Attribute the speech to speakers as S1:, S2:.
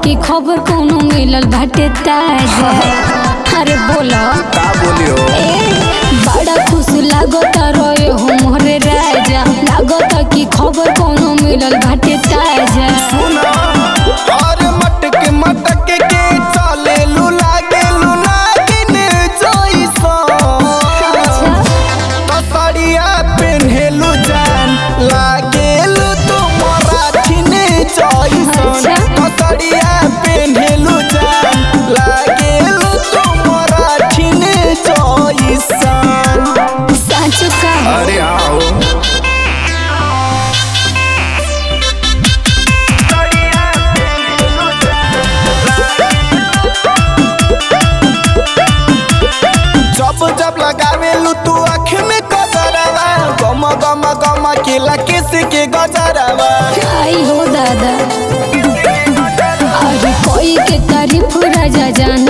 S1: कि खबर कोनो मिलल बाटे ताजा अरे बोलो
S2: का बोलियो
S1: ए बड़ा खुश लागता रहे हो मोरे राजा लागता कि खबर कोनो मिलल बाटे ताजा
S2: सुना और मटक मटक के चले लू लागे लू नागिन जइसन
S1: अच्छा
S2: तसरिया पेन्हेलु जान लागेलु तुमरा छिने जइसन
S1: अच्छा।
S2: तसरिया पेन्हेलु जान लागेलु तुमरा छिने जइसन
S1: सच का
S2: अरे आओ जब जब लगावेलू तू आँख में गजरवा गम गम गम केला किस के गजरवा
S1: आई हो दादा अरे कोई के तारीफ राजा जान